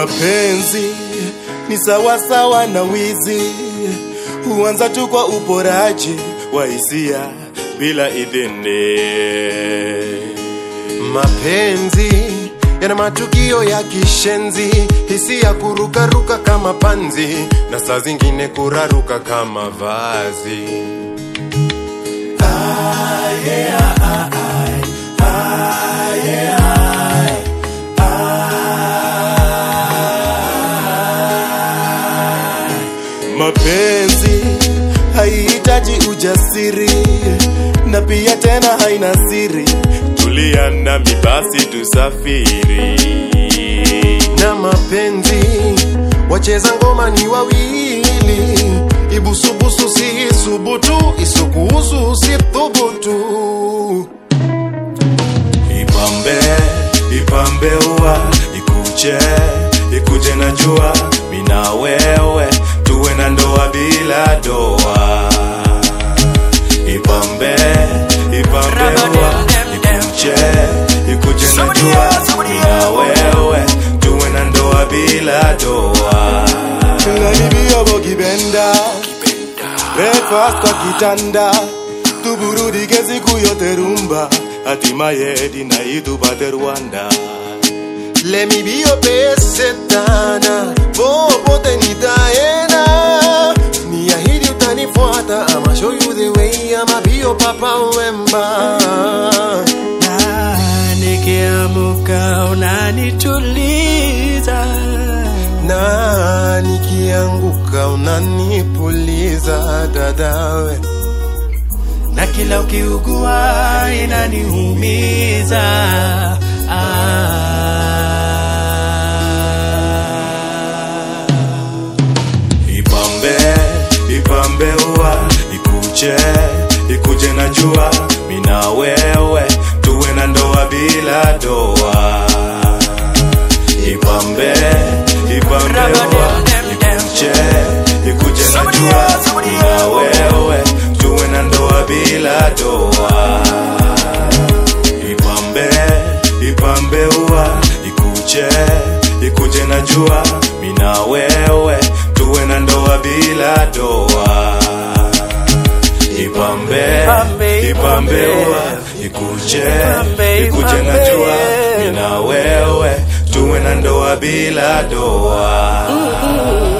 Mapenzi ni sawasawa na wizi, huanza tu kwa uporaji wa hisia bila idhini. Mapenzi yana matukio ya kishenzi, hisia kurukaruka kama panzi, na saa zingine kuraruka kama vazi. Mapenzi haihitaji ujasiri na pia tena haina siri. Tulia nami basi tusafiri. na mapenzi wacheza ngoma ni wawili, ibusubusu si isubutu, isukuhusu si thubutu. Ipambe, ipambe ua, ikuche, ikuje na jua, mina wewe tuwe na ndoa bila doa. Ipambe, ipambe ua, ikuche, ikuje na jua, mina wewe tuwe na ndoa bila doa. Ngalibio bogibenda, breakfast kwa kitanda, tuburudike siku yote rumba, hatimaye dinai tupate Rwanda. Let me be your best setana, popote nitaenda. Niahidi utanifuata, I'ma show you the way, I'ma be your papa wemba. na nikiamuka unanituliza Na nikianguka unanipuliza dadawe. na kila ukiugua inaniumiza ah. Ipambe, ipambe ua, ikuche, ikuje na jua, mina wewe tuwe na ndoa bila doa. Ipambe, ipambe ua, ikuche, ikuje na jua, mina wewe tuwe na ndoa bila doa. Ipambe, ipambe ua, ikuche, ikuje na jua, mina wewe tuwe na ndoa bila doa. Ipambe, Ipambe, ipambe ipambe. ua, ikuje, Ipambe, ikuje na ipambe. jua, mina wewe tuwe na ndoa bila doa.